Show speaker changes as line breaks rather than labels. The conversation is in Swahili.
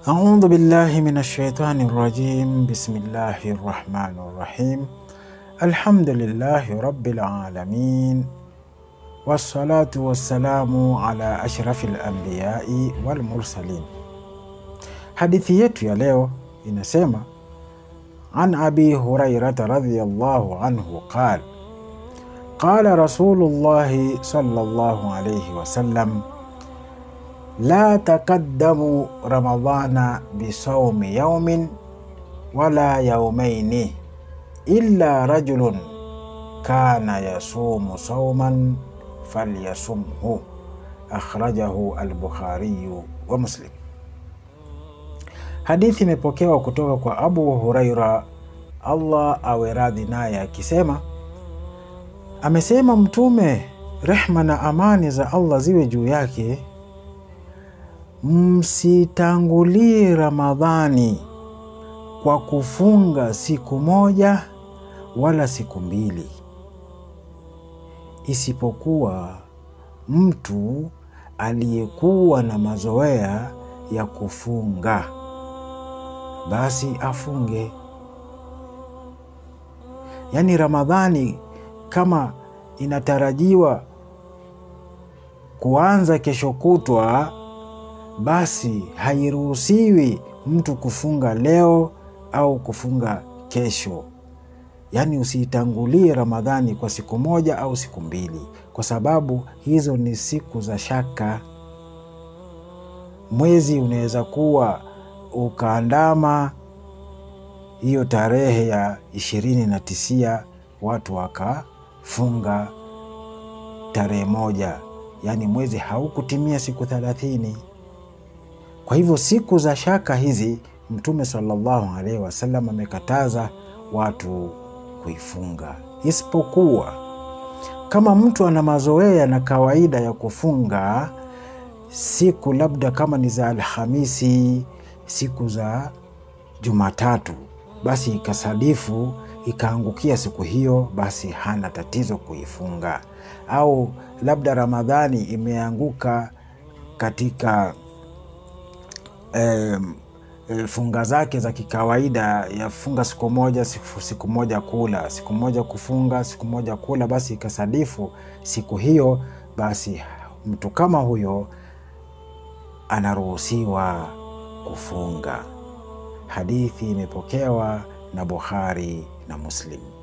Audhu billahi min shaitani rajim. Bismillahi rahmani rahim. Alhamdulillahi rabbil alamin wassalatu wassalamu ala ashrafi lambiyai walmursalin. Hadithi yetu ya leo inasema an abi hurairata radhiyallahu anhu qal qala rasulullahi sallallahu alayhi wasallam la takaddamu ramadana bisaumi yaumin wala yaumaini illa rajulun kana yasumu sauman falyasumhu akhrajahu albukhariyu wa Muslim. Hadithi imepokewa kutoka kwa Abu Huraira, Allah awe radhi naye, akisema amesema Mtume, rehma na amani za Allah ziwe juu yake, msitangulie Ramadhani kwa kufunga siku moja wala siku mbili, isipokuwa mtu aliyekuwa na mazoea ya kufunga basi afunge. Yaani, Ramadhani kama inatarajiwa kuanza kesho kutwa, basi hairuhusiwi mtu kufunga leo au kufunga kesho. Yaani, usiitangulie Ramadhani kwa siku moja au siku mbili, kwa sababu hizo ni siku za shaka. Mwezi unaweza kuwa ukaandama hiyo tarehe ya ishirini na tisia watu wakafunga tarehe moja, yaani mwezi haukutimia siku thelathini. Kwa hivyo siku za shaka hizi Mtume sallallahu alaihi wasallam amekataza watu kuifunga, isipokuwa kama mtu ana mazoea na kawaida ya kufunga siku labda kama ni za Alhamisi siku za Jumatatu, basi ikasadifu ikaangukia siku hiyo, basi hana tatizo kuifunga. Au labda Ramadhani imeanguka katika eh, eh, funga zake za kikawaida ya funga siku moja siku, siku moja kula siku moja kufunga siku moja kula, basi ikasadifu siku hiyo, basi mtu kama huyo anaruhusiwa kufunga. Hadithi imepokewa na Bukhari na Muslim.